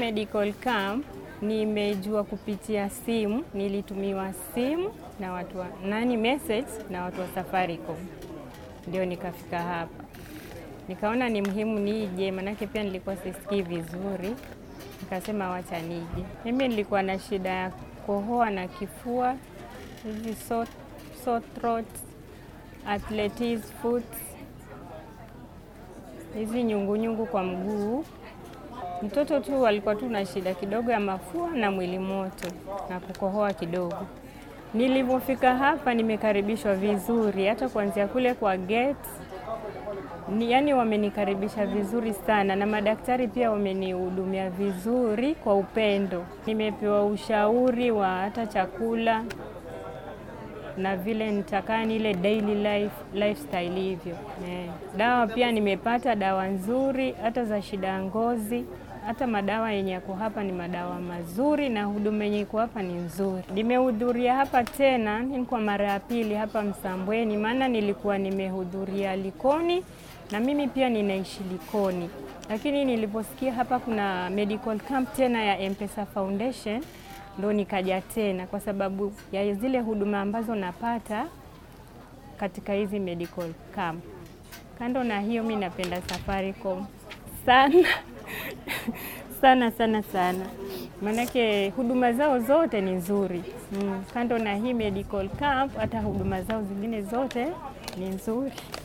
medical camp nimejua kupitia simu, nilitumiwa simu na watu wa, nani message na watu wa Safaricom, ndio nikafika hapa. Nikaona ni muhimu nije, manake pia nilikuwa sisikii vizuri, nikasema wacha nije. Mimi nilikuwa na shida ya kohoa na kifua, hizi sore, sore throat, arthritis foot, hizi nyungunyungu kwa mguu. Mtoto tu alikuwa tu na shida kidogo ya mafua na mwili moto na kukohoa kidogo. Nilivyofika hapa nimekaribishwa vizuri, hata kuanzia kule kwa gate ni, yani wamenikaribisha vizuri sana, na madaktari pia wamenihudumia vizuri kwa upendo. Nimepewa ushauri wa hata chakula na vile nitakaa nile daily life, lifestyle hivyo eh. Dawa pia nimepata dawa nzuri, hata za shida ya ngozi hata madawa yenye yako hapa ni madawa mazuri na huduma yenye iko hapa ni nzuri. Nimehudhuria hapa tena ni kwa mara ya pili hapa Msambweni, maana nilikuwa nimehudhuria Likoni na mimi pia ninaishi Likoni, lakini niliposikia hapa kuna medical camp tena ya M-Pesa Foundation ndo nikaja tena kwa sababu ya zile huduma ambazo napata katika hizi medical camp. Kando na hiyo, mi napenda Safaricom sana sana sana sana, maanake huduma zao zote ni nzuri mm. Kando na hii medical camp, hata huduma zao zingine zote ni nzuri.